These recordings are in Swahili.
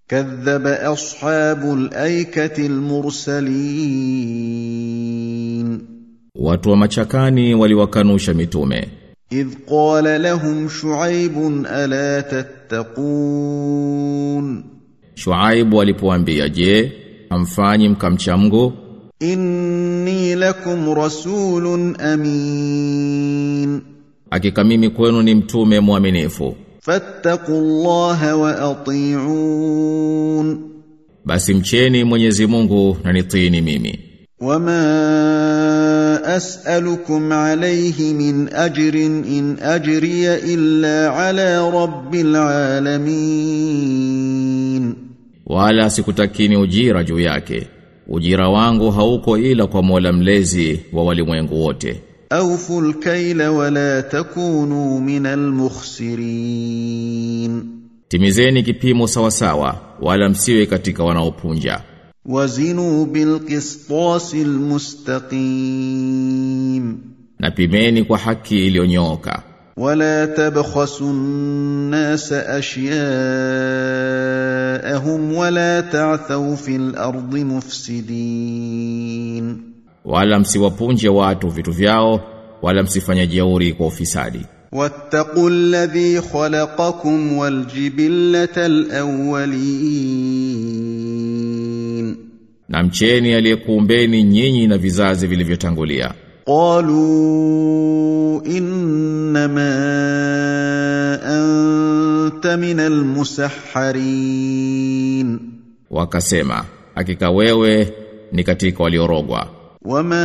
كذب اصحاب الايكه المرسلين Watu wa machakani waliwakanusha mitume. اذ قال لهم شعيب الا تتقون Shuaibu alipoambia, "Je, hamfanyi mkamcha Mungu? اني لكم رسول امين Hakika mimi kwenu ni mtume mwaminifu. فاتقوا الله واطيعون Basi mcheni Mwenyezi Mungu na nitiini mimi. وما اسالكم عليه من اجر ان اجري الا على رب العالمين Wala sikutakini ujira juu yake. Ujira wangu hauko ila kwa Mola mlezi wa walimwengu wote. اوفوا الكيل ولا تكونوا من المخسرين Timizeni kipimo sawa sawa, wala msiwe katika wanaopunja. وزنوا بالقسطاس المستقيم Na pimeni kwa haki iliyonyooka. ولا تبخسوا الناس اشياءهم ولا تعثوا في الارض مفسدين Wala msiwapunje watu vitu vyao, wala msifanye jeuri kwa ufisadi. واتقوا الذي خلقكم والجبله الاولين Na mcheni aliyekuumbeni nyinyi na vizazi vilivyotangulia. قالوا انما انت من المسحرين Wakasema, hakika wewe ni katika waliorogwa. وما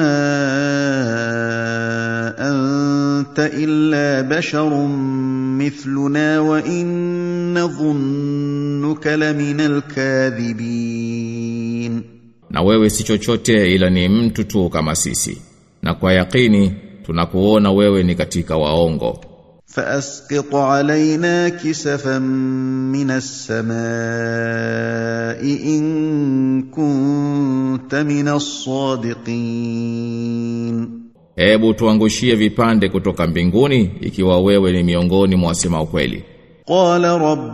انت الا بشر مثلنا وان نظنك لمن الكاذبين Na wewe si chochote ila ni mtu tu kama sisi. Na kwa yakini tunakuona wewe ni katika waongo. فاسقط علينا كسفا من السماء ان كنت من الصادقين Hebu tuangushie vipande kutoka mbinguni ikiwa wewe ni miongoni mwa wasema ukweli. قال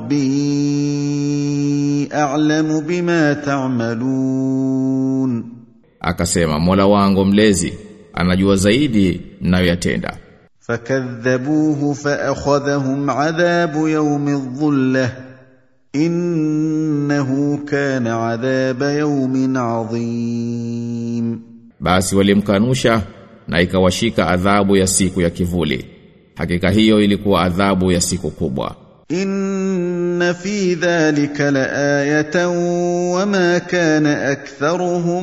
ربي اعلم بما تعملون Akasema, Mola wangu mlezi anajua zaidi mnayoyatenda. فكذبوه فاخذهم عذاب يوم الظله انه كان عذاب يوم عظيم Basi walimkanusha na ikawashika adhabu ya siku ya kivuli. Hakika hiyo ilikuwa adhabu ya siku kubwa. ان في ذلك لايه وما كان اكثرهم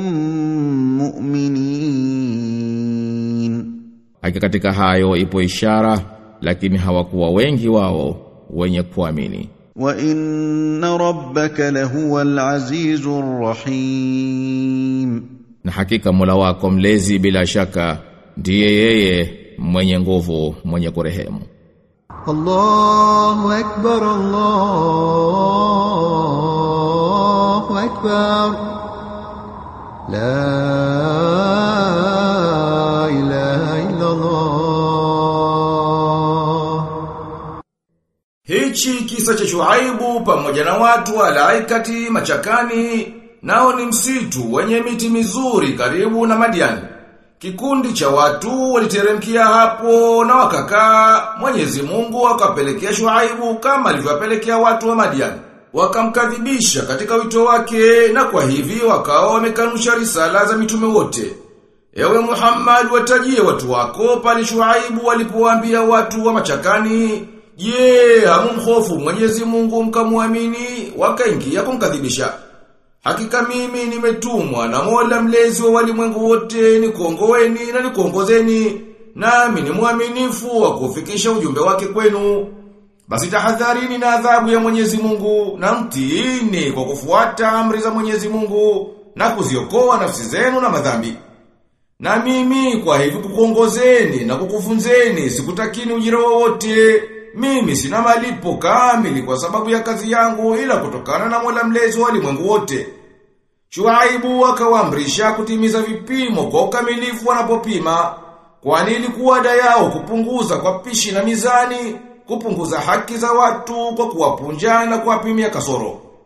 مؤمنين Hakika katika hayo ipo ishara lakini hawakuwa wengi wao wenye kuamini. وان ربك لهو العزيز الرحيم Na hakika Mola wako mlezi bila shaka ndiye yeye mwenye nguvu mwenye kurehemu. الله أكبر الله أكبر لا إله إلا الله Hichi kisa cha Shuaibu pamoja na watu wa Laikati machakani nao ni msitu wenye miti mizuri karibu na Madiani. Kikundi cha watu waliteremkia hapo na wakakaa Mwenyezi Mungu akapelekea Shuaibu kama alivyowapelekea watu wa Madiani. Wakamkadhibisha katika wito wake na kwa hivi wakawa wamekanusha risala za mitume wote. Ewe Muhammad watajie watu wako pale Shuaibu walipowaambia watu wa machakani, "Je, hamumhofu Mwenyezi Mungu mkamwamini?" Wakaingia kumkadhibisha. Hakika mimi nimetumwa na Mola mlezi wa walimwengu wote nikuongoeni na nikuongozeni, nami ni mwaminifu wa kufikisha ujumbe wake kwenu. Basi tahadharini na adhabu ya Mwenyezi Mungu na mtiini kwa kufuata amri za Mwenyezi Mungu na kuziokoa nafsi zenu na madhambi. Na mimi kwa hivi kukuongozeni na kukufunzeni sikutakini ujira wowote. Mimi sina malipo kamili kwa sababu ya kazi yangu ila kutokana na Mola mlezi wa ulimwengu wote. Shuaibu akawaamrisha kutimiza vipimo kwa ukamilifu wanapopima, kwani ilikuwa ada yao kupunguza kwa pishi na mizani, kupunguza haki za watu kwa kuwapunja na kuwapimia kasoro.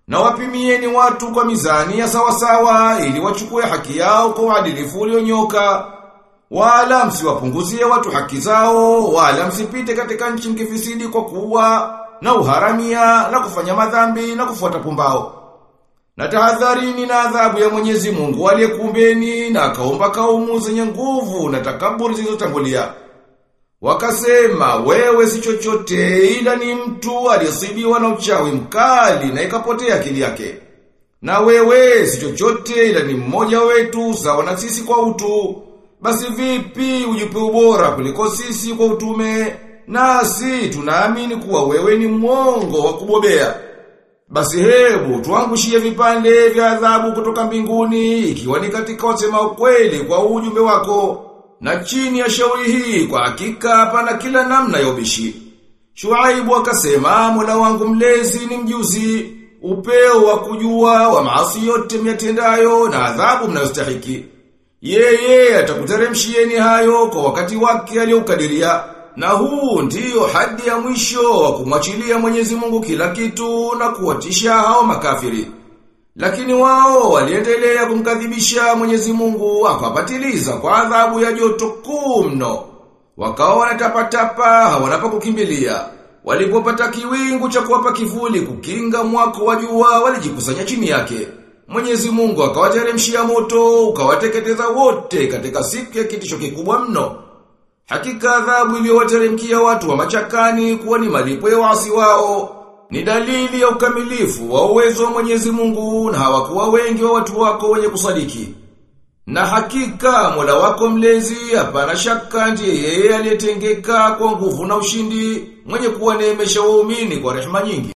Na wapimieni watu kwa mizani ya sawasawa ili wachukue haki yao kwa uadilifu ulionyoka. Wala msiwapunguzie watu haki zao, wala msipite katika nchi mkifisidi kwa kuwa na uharamia na kufanya madhambi na kufuata pumbao. Na tahadharini na adhabu ya Mwenyezi Mungu aliyekuumbeni na akaumba kaumu zenye nguvu na takaburi zilizotangulia. Wakasema wewe si chochote ila ni mtu aliyesibiwa na uchawi mkali na ikapotea akili yake. Na wewe si chochote ila ni mmoja wetu sawa na sisi kwa utu. Basi vipi ujipe ubora kuliko sisi kwa utume? Nasi tunaamini kuwa wewe ni mwongo wa kubobea. Basi hebu tuangushie vipande vya adhabu kutoka mbinguni ikiwa ni katika wasema ukweli kwa ujumbe wako. Na chini ya shauri hii kwa hakika hapana kila namna ya ubishi. Shuaibu akasema Mola wangu mlezi ni mjuzi, upeo wa kujua wa maasi yote myatendayo na adhabu mnayostahiki. Yeye atakuteremshieni hayo kwa wakati wake aliokadiria. Na huu ndiyo hadi ya mwisho wa kumwachilia Mwenyezi Mungu kila kitu na kuwatisha hao makafiri. Lakini wao waliendelea kumkadhibisha Mwenyezi Mungu akawapatiliza kwa adhabu ya joto kuu mno. Wakawa wanatapatapa hawana pa kukimbilia. Walipopata kiwingu cha kuwapa kivuli kukinga mwako wa jua walijikusanya chini yake. Mwenyezi Mungu akawateremshia moto ukawateketeza wote katika siku ya kitisho kikubwa mno. Hakika adhabu iliyowateremkia watu wa machakani kuwa ni malipo ya wasi wao ni dalili ya ukamilifu wa uwezo wa Mwenyezi Mungu na hawakuwa wengi wa watu wako wenye kusadiki. Na hakika Mola wako mlezi hapana shaka ndiye yeye aliyetengeka kwa nguvu na ushindi mwenye kuwaneemesha waumini kwa rehema nyingi.